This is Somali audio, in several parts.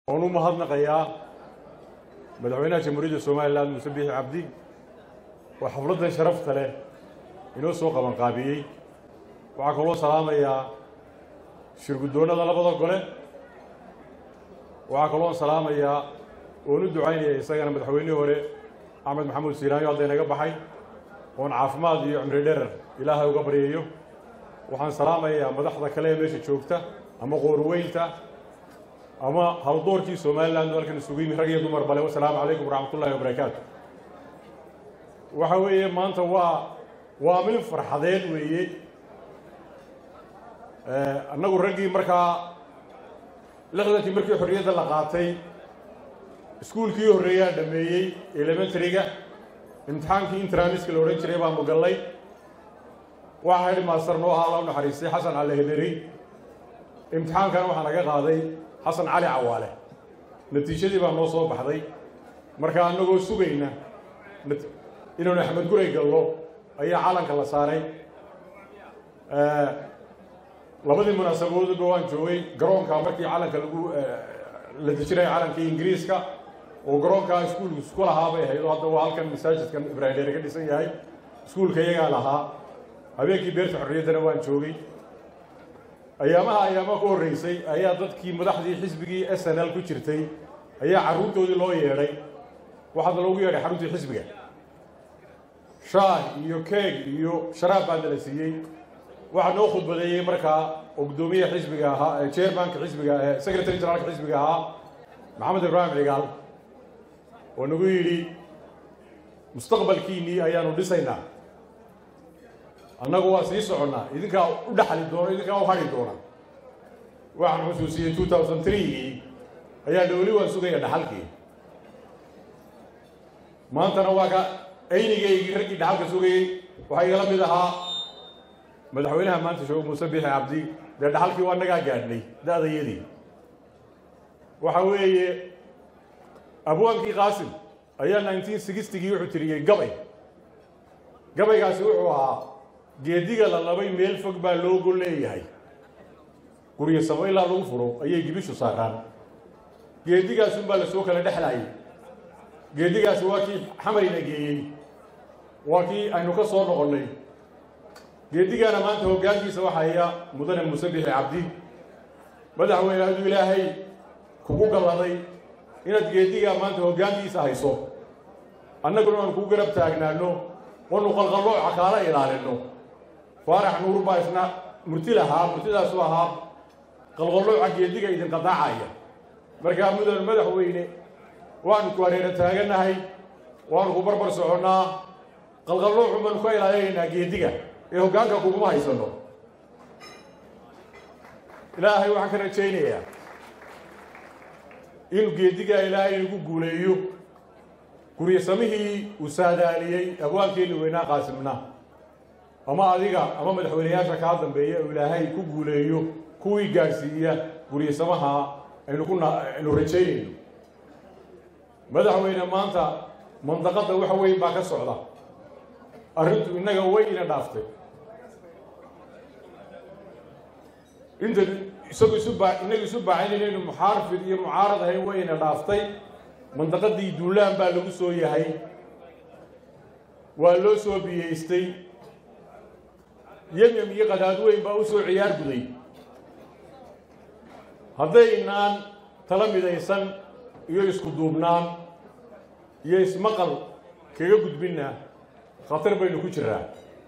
waan u mahadnaqayaa madaxweynaha jamhuuriyadda somalilan muuse biixi cabdi oo xafladdan sharafta leh inoo soo qabanqaabiyey waxaa kaloo salaamayaa shirguddoonnada labada gole waxaa kaloo salaamayaa oon u ducaynaya isagana madaxweynihii hore axmed maxamuud siiraanyo hadda inaga baxay oon caafimaad iyo cimri dherer ilaahay uga baryayo waxaan salaamayaa madaxda kale ee meesha joogta ama qoorweynta ama haldoorkii somalilan halkan isugu yimi rag iyo dumar bale wasalaamu calaykum waraxmat ullahi wabarakaatu waxa weeye maanta waa waa mil farxadeed weeye annagu raggii markaa lixdankii markii xorriyadda la qaatay iskuulkii horreeyaa dhameeyey elementaryga imtixaankii intraniska la odhan jiray baanu gallay waxaa hedhi maaster noo ahaa la u naxariistay xasan cali hederi imtixaankan waxaa naga qaaday xasan cali cawaale natiijadii baa noo soo baxday marka annagoo sugayna inaanu axmed guray gallo ayaa calanka la saaray labadii munaasabadoodba waan joogay garoonka markii calanka lagu la dejinaya calankii ingiriiska oo garoonkaa iskuulku isku lahaa bay ahayd oo hadda waa halkan masaajidkan ibraahim dheere ka dhisan yahay iskuulka iyagaa lahaa habeenkii beerta xorriyaddana waan joogay ayaamaha ayaamaha ku horreysay ayaa dadkii madaxdii xisbigii s n l ku jirtay ayaa carruurtoodii loo yeedhay waxaana loogu yeedhay xaruntii xisbiga shaah iyo keeg iyo sharaab baa nala siiyey waxaa noo khudbadeeyey markaa oo guddoomiyaha xisbiga ahaa chairmanka xisbiga secretary generaalka xisbiga ahaa maxamed ibraahim cigaal oo nagu yidhi mustaqbalkiinnii ayaanu dhisaynaa annagu waa sii soconnaa idinkaa u dhaxli doona idinkaa u hadhi doona waxaan xusuusiyey two thousand threegii ayaa dhowli waan sugaya dhaxalkii maantana waa ka aynigaygii raggii dhaxalka sugayey waxaa igala mid ahaa madaxweynaha maanta sheego muuse biixi cabdi dee dhaxalkii waa nagaa gaadhnay da-dayadii waxa weeye abwaankii qaasim ayaa nineteen sixtigii wuxuu tiriyey gabay gabaygaasi wuxuu ahaa geediga la labay meel fog baa loogo leeyahay guryo samo ilaa lagu furo ayay gibishu saaraan geedigaasunbaa la soo kala dhexlaayay geedigaasi waa kii xamarina geeyey waa kii aynu ka soo noqonnay geedigaana maanta hoggaankiisa waxaya mudane muuse bixi cabdi madaxweyne aduu ilaahay kugu galladay inaad geedigaa maanta hoggaankiisa hayso annaguna aan kuu garab taagnaano oonu qalqallooca kaala ilaalinno faarax nuur baa isna murti lahaa murtidaasu ahaa qalqallooca geediga idin qadaacaya markaa mudan madaxweyne waanu ku hareera taagannahay waanu ku barbar soconnaa qalqalloocu baanu ka ilaalinaynaa geediga ee hoggaanka kuguma haysanno ilaahay waxaan ka rajaynayaa inuu geedigaa ilaahay inagu guuleeyo guryasamihii uu saadaaliyey abwaankeenni weynaa qaasimna ama adiga ama madaxweyneyaasha kaa dambeeya uu ilaahay ku guuleeyo kuwii gaadhsiiya guryasamaha aynu ku aynu rajaynayno madaxweyne maanta mandaqadda wax weyn baa ka socda arrintu innaga way ina dhaaftay inta isagu isu baa innaga isu baacaynaynu muxaarifid iyo mucaarad ahayn way ina dhaaftay mandaqadii duulaan baa lagu soo yahay waa loo soo biyeystay yemyem iyo qadaadweyn baa u soo ciyaar guday haddaynaan tala midaysan iyo isku duubnaan iyo ismaqal kaga gudbinna khatar baynu ku jiraa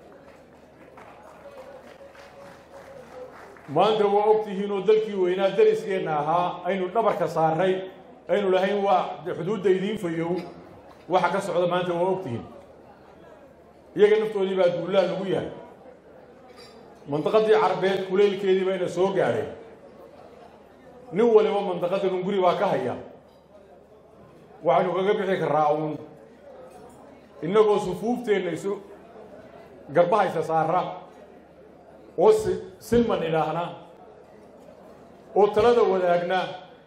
maanta waa og tihiin oo dalkii weynaa dariskeenna ahaa aynu dhabarka saaray aynu lahayn waa xuduudda idiin fayow waxa ka socda maanta waa og tihiin iyaga naftoodii baa duulaan lagu yahay mandaqadii carbeed kuleylkeedii bayna soo gaadhay nin waliba mandaqadan un guri baa ka haya waxaynu kaga bixi karaa uun innagoo sufuufteenna isu garbahaysa saara oo si silman idhaahna oo talada wadaagna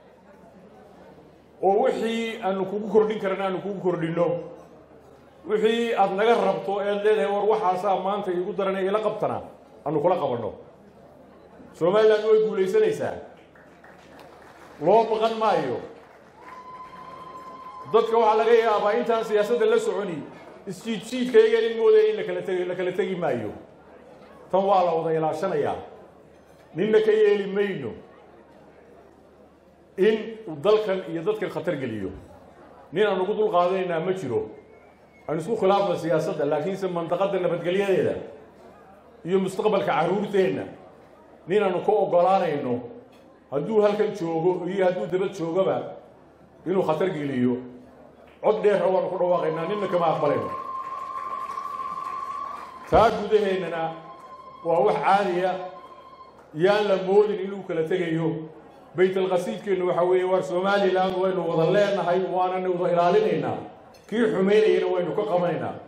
oo wixii aanu kugu kordhin karana aanu kugu kordhinno wixii aada naga rabto ead leedahay war waxaasaa maanta iigu daranay ila qabtana aanu kula qabanno somalilan way guulaysanaysaa loo baqan maayo dadka waxaa laga yaabaa intaan siyaasadda la soconi isjiidjiidkaygan in moodaya in lakala tegi la kala tegi maayo tan waa la wada ilaashanayaa ninna ka yeeli mayno in uu dalkan iyo dadkan khatar geliyo nin aan ugu dul qaadanaynaa ma jiro aan isku khilaafna siyaasadda laakiinse mandaqadda nabadgelyadeeda iyo mustaqbalka carruurteenna nin aanu ka oggolaanayno hadduu halkan joogo iyo hadduu dabad joogaba inuu khatar geliyo cod dheer waanu ku dhawaaqaynaa ninna kama aqbalayno taa gudaheennana waa wax caadiya yaan la moodin inuu kala tegayo baytalqasiidkeennu waxaa weeye waar somalilan waynu wada leenahay waanana wada ilaalinaynaa kii xumaynayana waynu ka qabanaynaa